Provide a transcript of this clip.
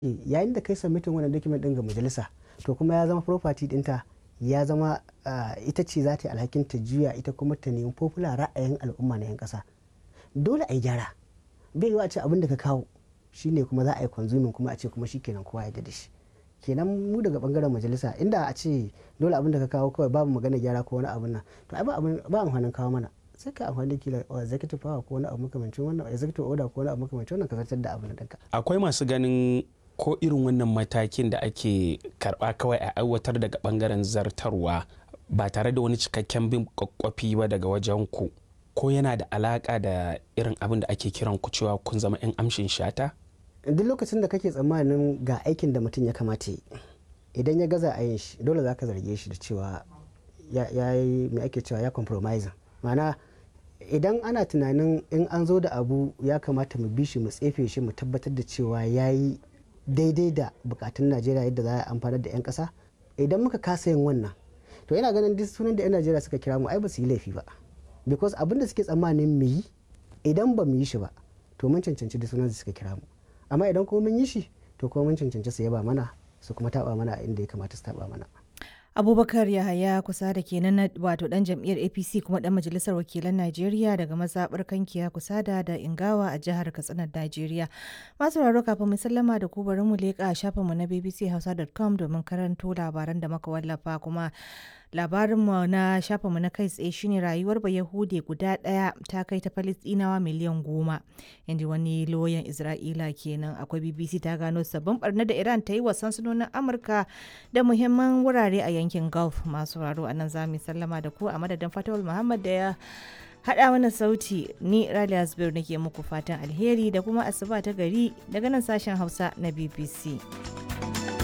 yayin da kai submitting wannan document din ga majalisa to kuma ya zama property dinta ya zama ita ce za ta yi alhakin ta juya ita kuma ta nemi popular ra'ayin al'umma na 'yan kasa dole a yi gyara bai yiwu a ce abin da ka kawo shine kuma za a yi consuming kuma a ce kuma shikenan kowa ya da shi kenan mu daga bangaren majalisa inda a ce dole abin da ka kawo kawai babu magana gyara ko wani abin nan to ai ba amfanin kawo mana sai ka amfani da kila executive power ko wani abu makamancin wannan executive order ko wani abu makamancin wannan ka zartar da abin ɗinka. akwai masu ganin ko irin wannan matakin da ake karba kawai a aiwatar daga bangaren zartarwa ba tare da wani cikakken bin kwakwafi ba daga wajen ku ko yana da alaka da irin abin da ake kiran ku cewa kun zama 'yan amshin shata duk lokacin da kake tsammanin ga aikin da mutum ya kamata yi idan ya gaza a yin shi dole za ka zarge shi da cewa ya yi mai ake cewa ya compromising ma'ana idan ana tunanin in an zo da abu ya kamata mu bi shi mu tsefe shi mu tabbatar da cewa ya yi daidai da bukatun najeriya yadda za a amfanar da 'yan kasa idan muka kasa yin wannan to yana ganin duk sunan da 'yan najeriya suka kira mu ai ba su yi laifi ba because abin da suke tsammanin mu yi idan ba mu yi shi ba to mun cancanci da sunan da suka kira mu amma idan kuma mun yi shi to kuma mun cancanci su yaba mana su kuma taba mana inda ya kamata su taba mana abubakar yahaya kusa da kenan wato dan jam'iyyar apc kuma dan majalisar wakilan najeriya daga mazaɓar kankiya kusa da da ingawa a jihar katsinar najeriya masu raro kafin mu sallama da ku bari mu leƙa shafinmu na bbchausa.com domin karanto labaran da muka wallafa kuma labarinmu na shafinmu na kai tsaye shine rayuwar bayahude guda ɗaya ta kai ta falistinawa miliyan goma inda wani loyan isra'ila kenan akwai bbc ta gano sabbin barna da iran ta yi wa sansanonin amurka da muhimman wurare a yankin gulf masu raro a nan za mu sallama da ku a madadin fatawul muhammad da ya haɗa mana sauti ni raliya zubair nake muku fatan alheri da kuma asuba ta gari daga nan sashen hausa na bbc